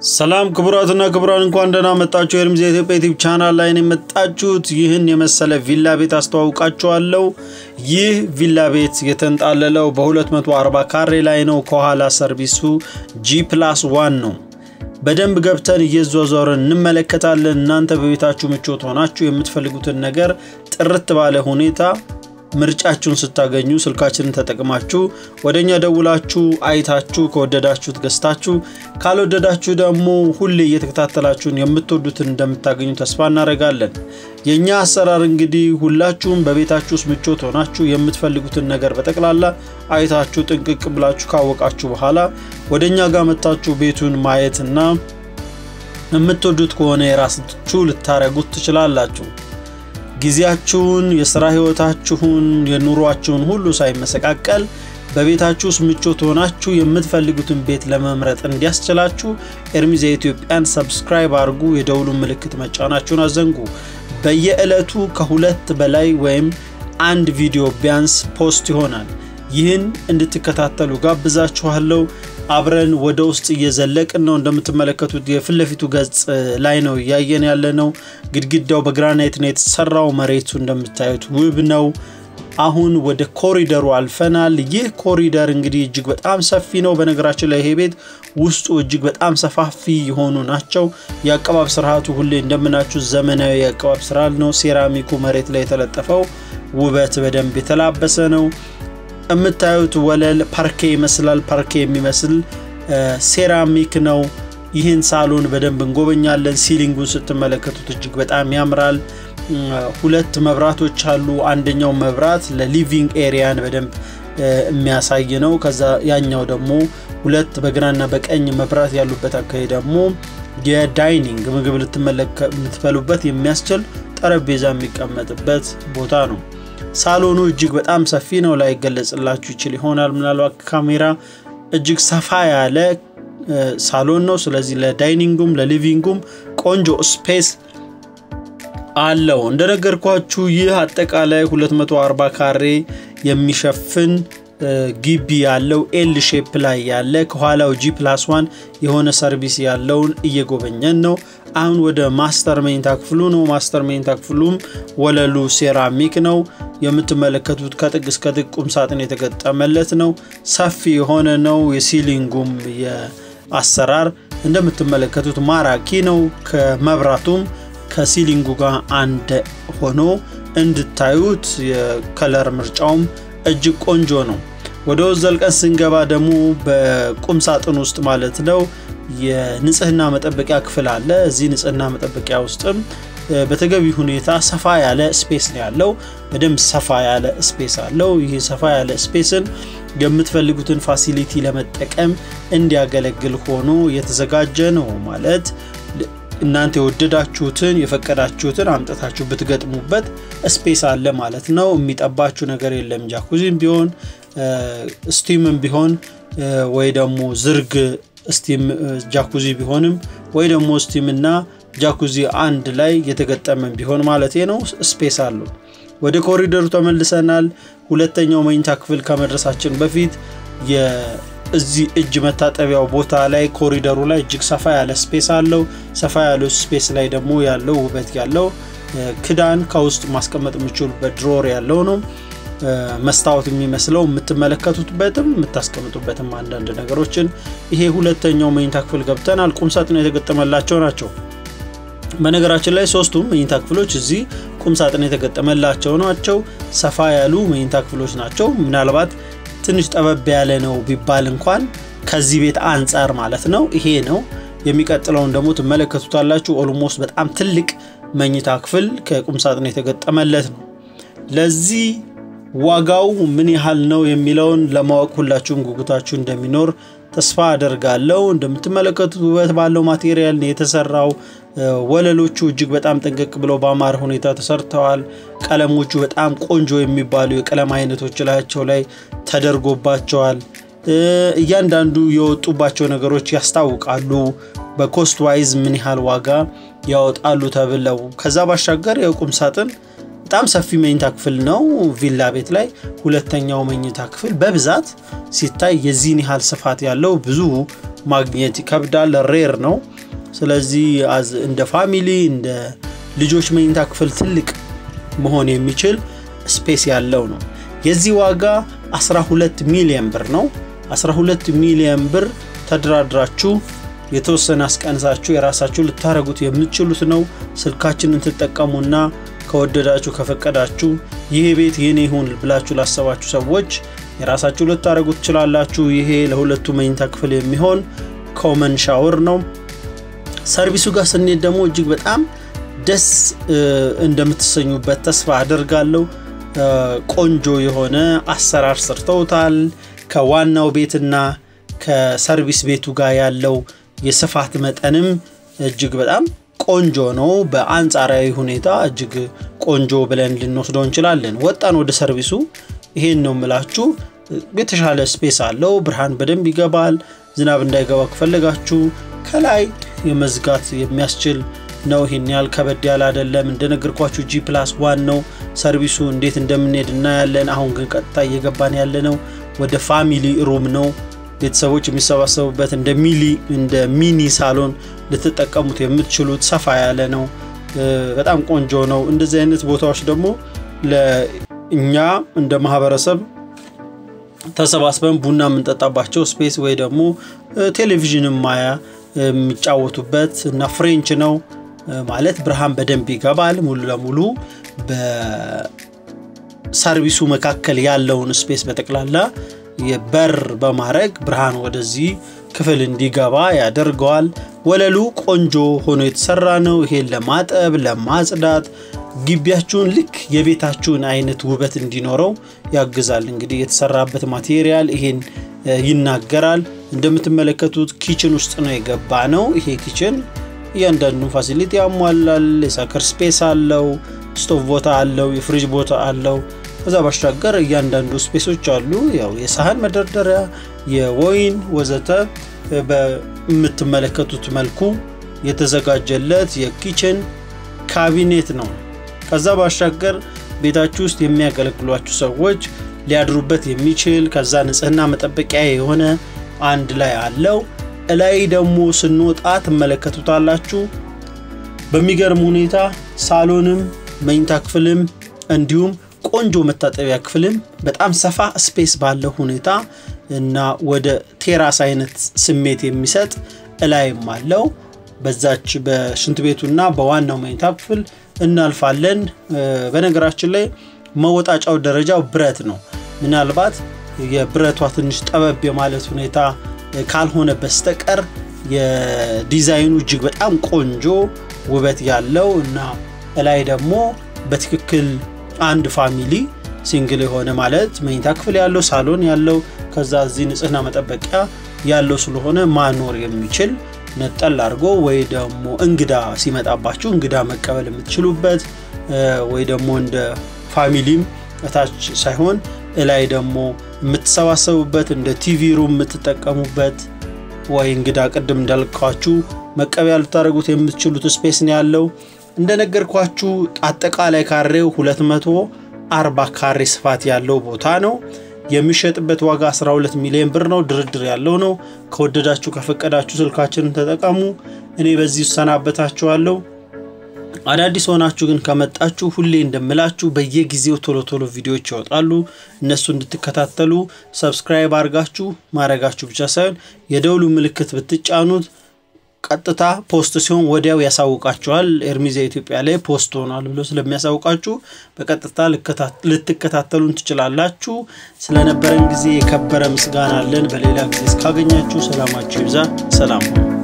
ሰላም ክቡራትና ክቡራን እንኳን ደህና መጣችሁ። የርምዝ የኢትዮጵያ ዩቲዩብ ቻናል ላይ ነው የመጣችሁት። ይህን የመሰለ ቪላ ቤት አስተዋውቃችኋለሁ። ይህ ቪላ ቤት የተንጣለለው በ240 ካሬ ላይ ነው። ከኋላ ሰርቪሱ ጂ ፕላስ ዋን ነው። በደንብ ገብተን እየዟዟርን እንመለከታለን። እናንተ በቤታችሁ ምቾት ሆናችሁ የምትፈልጉትን ነገር ጥርት ባለ ሁኔታ ምርጫችሁን ስታገኙ ስልካችንን ተጠቅማችሁ ወደ እኛ ደውላችሁ አይታችሁ ከወደዳችሁት ገዝታችሁ ካልወደዳችሁ ደግሞ ሁሌ እየተከታተላችሁን የምትወዱትን እንደምታገኙ ተስፋ እናደርጋለን። የእኛ አሰራር እንግዲህ ሁላችሁም በቤታችሁ ውስጥ ምቾት ሆናችሁ የምትፈልጉትን ነገር በጠቅላላ አይታችሁ ጥንቅቅ ብላችሁ ካወቃችሁ በኋላ ወደ እኛ ጋር መታችሁ ቤቱን ማየትና የምትወዱት ከሆነ የራሳችሁ ልታረጉት ትችላላችሁ። ጊዜያችሁን፣ የስራ ህይወታችሁን፣ የኑሯችሁን ሁሉ ሳይመሰቃቀል በቤታችሁ ውስጥ ምቾት ሆናችሁ የምትፈልጉትን ቤት ለመምረጥ እንዲያስችላችሁ ኤርሚዝ የኢትዮጵያን ሰብስክራይብ አድርጉ። የደውሉን ምልክት መጫናችሁን አዘንጉ። በየዕለቱ ከሁለት በላይ ወይም አንድ ቪዲዮ ቢያንስ ፖስት ይሆናል። ይህን እንድትከታተሉ ጋብዛችኋለሁ። አብረን ወደ ውስጥ እየዘለቅን ነው። እንደምትመለከቱት የፊት ለፊቱ ገጽ ላይ ነው እያየን ያለ ነው። ግድግዳው በግራናይት ነው የተሰራው። መሬቱ እንደምታዩት ውብ ነው። አሁን ወደ ኮሪደሩ አልፈናል። ይህ ኮሪደር እንግዲህ እጅግ በጣም ሰፊ ነው። በነገራችን ላይ ይሄ ቤት ውስጡ እጅግ በጣም ሰፋፊ የሆኑ ናቸው። የአቀባብ ስርዓቱ ሁሌ እንደምናችሁ ዘመናዊ የአቀባብ ስራ ነው። ሴራሚኩ መሬት ላይ የተለጠፈው ውበት በደንብ የተላበሰ ነው። የምታዩት ወለል ፓርኬ ይመስላል። ፓርኬ የሚመስል ሴራሚክ ነው። ይህን ሳሎን በደንብ እንጎበኛለን። ሲሊንጉን ስትመለከቱት እጅግ በጣም ያምራል። ሁለት መብራቶች አሉ። አንደኛው መብራት ለሊቪንግ ኤሪያን በደንብ የሚያሳይ ነው። ከዛ ያኛው ደግሞ ሁለት በግራና በቀኝ መብራት ያሉበት አካባቢ ደግሞ የዳይኒንግ ምግብ ልትበሉበት የሚያስችል ጠረጴዛ የሚቀመጥበት ቦታ ነው። ሳሎኑ እጅግ በጣም ሰፊ ነው። ላይገለጽላችሁ ይችል ይሆናል ምናልባት ካሜራ። እጅግ ሰፋ ያለ ሳሎን ነው። ስለዚህ ለዳይኒንጉም ለሊቪንጉም ቆንጆ ስፔስ አለው። እንደነገርኳችሁ ይህ አጠቃላይ 240 ካሬ የሚሸፍን ግቢ ያለው ኤል ሼፕ ላይ ያለ ከኋላው ጂ ፕላስ ዋን የሆነ ሰርቪስ ያለውን እየጎበኘን ነው። አሁን ወደ ማስተር መኝታ ክፍሉ ነው። ማስተር መኝታ ክፍሉም ወለሉ ሴራሚክ ነው። የምትመለከቱት ከጥግ እስከ ጥግ ቁም ሳጥን የተገጠመለት ነው። ሰፊ የሆነ ነው። የሲሊንጉም የአሰራር እንደምትመለከቱት ማራኪ ነው። ከመብራቱም ከሲሊንጉ ጋር አንድ ሆኖ እንድታዩት የከለር ምርጫውም እጅግ ቆንጆ ነው። ወደ ውስጥ ዘልቀን ስንገባ ደግሞ በቁም ሳጥን ውስጥ ማለት ነው የንጽህና መጠበቂያ ክፍል አለ። እዚህ ንጽህና መጠበቂያ ውስጥም በተገቢ ሁኔታ ሰፋ ያለ ስፔስ ነው ያለው። በደንብ ሰፋ ያለ ስፔስ አለው። ይህ ሰፋ ያለ ስፔስን የምትፈልጉትን ፋሲሊቲ ለመጠቀም እንዲያገለግል ሆኖ የተዘጋጀ ነው ማለት እናንተ የወደዳችሁትን የፈቀዳችሁትን አምጥታችሁ ብትገጥሙበት ስፔስ አለ ማለት ነው። የሚጠባችሁ ነገር የለም። ጃኩዚም ቢሆን ስቲምም ቢሆን ወይ ደግሞ ዝርግ ስቲም ጃኩዚ ቢሆንም ወይ ደግሞ ስቲም እና ጃኩዚ አንድ ላይ የተገጠመ ቢሆን ማለት ነው ስፔስ አለው። ወደ ኮሪደሩ ተመልሰናል። ሁለተኛው መኝታ ክፍል ከመድረሳችን በፊት እዚህ እጅ መታጠቢያው ቦታ ላይ ኮሪደሩ ላይ እጅግ ሰፋ ያለ ስፔስ አለው። ሰፋ ያለው ስፔስ ላይ ደግሞ ያለው ውበት ያለው ክዳን ከውስጥ ማስቀመጥ የምችሉበት ድሮር ያለው ነው። መስታወት የሚመስለው የምትመለከቱበትም የምታስቀምጡበትም አንዳንድ ነገሮችን። ይሄ ሁለተኛው መኝታ ክፍል ገብተናል። ቁምሳጥን የተገጠመላቸው ናቸው። በነገራችን ላይ ሶስቱም መኝታ ክፍሎች እዚህ ቁምሳጥን የተገጠመላቸው ናቸው። ሰፋ ያሉ መኝታ ክፍሎች ናቸው። ምናልባት ትንሽ ጠበብ ያለ ነው ቢባል እንኳን ከዚህ ቤት አንጻር ማለት ነው። ይሄ ነው። የሚቀጥለውን ደግሞ ትመለከቱታላችሁ። ኦልሞስት በጣም ትልቅ መኝታ ክፍል ከቁምሳጥን የተገጠመለት ነው። ለዚህ ዋጋው ምን ያህል ነው የሚለውን ለማወቅ ሁላችሁም ጉጉታችሁ እንደሚኖር ተስፋ አደርጋለሁ። እንደምትመለከቱት ውበት ባለው ማቴሪያል ነው የተሰራው። ወለሎቹ እጅግ በጣም ጥንቅቅ ብለው በአማረ ሁኔታ ተሰርተዋል። ቀለሞቹ በጣም ቆንጆ የሚባሉ የቀለም አይነቶች ላያቸው ላይ ተደርጎባቸዋል። እያንዳንዱ የወጡባቸው ነገሮች ያስታውቃሉ። በኮስት ዋይዝ ምን ያህል ዋጋ ያወጣሉ ተብለው ከዛ ባሻገር የቁም ሳጥን በጣም ሰፊ መኝታ ክፍል ነው። ቪላ ቤት ላይ ሁለተኛው መኝታ ክፍል በብዛት ሲታይ የዚህን ያህል ስፋት ያለው ብዙ ማግኘት ይከብዳል። ሬር ነው። ስለዚህ እንደ ፋሚሊ እንደ ልጆች መኝታ ክፍል ትልቅ መሆን የሚችል ስፔስ ያለው ነው። የዚህ ዋጋ 12 ሚሊዮን ብር ነው። 12 ሚሊዮን ብር ተደራድራችሁ የተወሰነ አስቀንሳችሁ የራሳችሁ ልታደረጉት የምትችሉት ነው። ስልካችንን ትጠቀሙና ከወደዳችሁ ከፈቀዳችሁ ይሄ ቤት የኔ ይሁን ብላችሁ ላሰባችሁ ሰዎች የራሳችሁ ልታደረጉ ትችላላችሁ። ይሄ ለሁለቱ መኝታ ክፍል የሚሆን ኮመን ሻወር ነው። ሰርቪሱ ጋር ስንሄድ ደግሞ እጅግ በጣም ደስ እንደምትሰኙበት ተስፋ አደርጋለሁ። ቆንጆ የሆነ አሰራር ሰርተውታል። ከዋናው ቤትና ከሰርቪስ ቤቱ ጋር ያለው የስፋት መጠንም እጅግ በጣም ቆንጆ ነው። በአንጻራዊ ሁኔታ እጅግ ቆንጆ ብለን ልንወስደው እንችላለን። ወጣን ወደ ሰርቪሱ። ይሄን ነው የምላችሁ። የተሻለ ስፔስ አለው። ብርሃን በደንብ ይገባል። ዝናብ እንዳይገባ ከፈለጋችሁ ከላይ የመዝጋት የሚያስችል ነው። ይህን ያህል ከበድ ያለ አይደለም። እንደነገርኳችሁ ጂ ፕላስ ዋን ነው። ሰርቪሱ እንዴት እንደምንሄድ እናያለን። አሁን ግን ቀጥታ እየገባን ያለ ነው ወደ ፋሚሊ ሩም ነው። ቤተሰቦች የሚሰባሰቡበት እንደ ሚሊ እንደ ሚኒ ሳሎን ልትጠቀሙት የምትችሉት ሰፋ ያለ ነው። በጣም ቆንጆ ነው። እንደዚህ አይነት ቦታዎች ደግሞ ለእኛ እንደ ማህበረሰብ ተሰባስበን ቡና የምንጠጣባቸው ስፔስ ወይ ደግሞ ቴሌቪዥን ማያ የሚጫወቱበት እና ፍሬንች ነው ማለት ብርሃን በደንብ ይገባል። ሙሉ ለሙሉ በሰርቪሱ መካከል ያለውን ስፔስ በጠቅላላ የበር በማድረግ ብርሃን ወደዚህ ክፍል እንዲገባ ያደርገዋል። ወለሉ ቆንጆ ሆኖ የተሰራ ነው። ይሄን ለማጠብ ለማጽዳት ግቢያችሁን ልክ የቤታችሁን አይነት ውበት እንዲኖረው ያግዛል። እንግዲህ የተሰራበት ማቴሪያል ይሄን ይናገራል። እንደምትመለከቱት ኪችን ውስጥ ነው የገባ ነው። ይሄ ኪችን እያንዳንዱን ፋሲሊቲ ያሟላል። የሳከር ስፔስ አለው፣ ስቶቭ ቦታ አለው፣ የፍሪጅ ቦታ አለው። ከዛ ባሻገር እያንዳንዱ ስፔሶች አሉ። ያው የሳህን መደርደሪያ፣ የወይን ወዘተ በምትመለከቱት መልኩ የተዘጋጀለት የኪችን ካቢኔት ነው። ከዛ ባሻገር ቤታችሁ ውስጥ የሚያገለግሏችሁ ሰዎች ሊያድሩበት የሚችል ከዛ ንጽህና መጠበቂያ የሆነ አንድ ላይ አለው። እላይ ደግሞ ስንወጣ ትመለከቱታላችሁ። በሚገርም ሁኔታ ሳሎንም መኝታ ክፍልም እንዲሁም ቆንጆ መታጠቢያ ክፍልም በጣም ሰፋ ስፔስ ባለው ሁኔታ እና ወደ ቴራስ አይነት ስሜት የሚሰጥ እላይም አለው። በዛች በሽንት ቤቱና በዋናው መኝታ ክፍል እናልፋለን። በነገራችን ላይ መወጣጫው ደረጃው ብረት ነው። ምናልባት የብረቷ ትንሽ ጠበብ የማለት ሁኔታ ካልሆነ በስተቀር የዲዛይኑ እጅግ በጣም ቆንጆ ውበት ያለው እና እላይ ደግሞ በትክክል አንድ ፋሚሊ ሲንግል የሆነ ማለት መኝታ ክፍል ያለው ሳሎን ያለው ከዛ እዚህ ንጽህና መጠበቂያ ያለው ስለሆነ ማኖር የሚችል ነጠል አድርጎ ወይ ደግሞ እንግዳ ሲመጣባችሁ እንግዳ መቀበል የምትችሉበት ወይ ደግሞ እንደ ፋሚሊም እታች ሳይሆን እላይ ደግሞ የምትሰባሰቡበት እንደ ቲቪ ሩም የምትጠቀሙበት ወይ እንግዳ ቅድም እንዳልኳችሁ መቀበያ ልታደርጉት የምትችሉት ስፔስ ነው ያለው። እንደነገርኳችሁ አጠቃላይ ካሬው 240 ካሬ ስፋት ያለው ቦታ ነው። የሚሸጥበት ዋጋ 12 ሚሊዮን ብር ነው። ድርድር ያለው ነው። ከወደዳችሁ ከፈቀዳችሁ ስልካችንን ተጠቀሙ። እኔ በዚህ እሰናበታችኋለሁ። አዳዲስ ሆናችሁ ግን ከመጣችሁ ሁሌ እንደምላችሁ በየጊዜው ቶሎ ቶሎ ቪዲዮዎች ይወጣሉ። እነሱ እንድትከታተሉ ሰብስክራይብ አድርጋችሁ ማድረጋችሁ ብቻ ሳይሆን የደውሉ ምልክት ብትጫኑት ቀጥታ ፖስት ሲሆን ወዲያው ያሳውቃችኋል። ኤርሚዛ ኢትዮጵያ ላይ ፖስት ሆኗል ብሎ ስለሚያሳውቃችሁ በቀጥታ ልትከታተሉን ትችላላችሁ። ስለነበረን ጊዜ የከበረ ምስጋና አለን። በሌላ ጊዜ እስካገኛችሁ ሰላማችሁ ይብዛ። ሰላም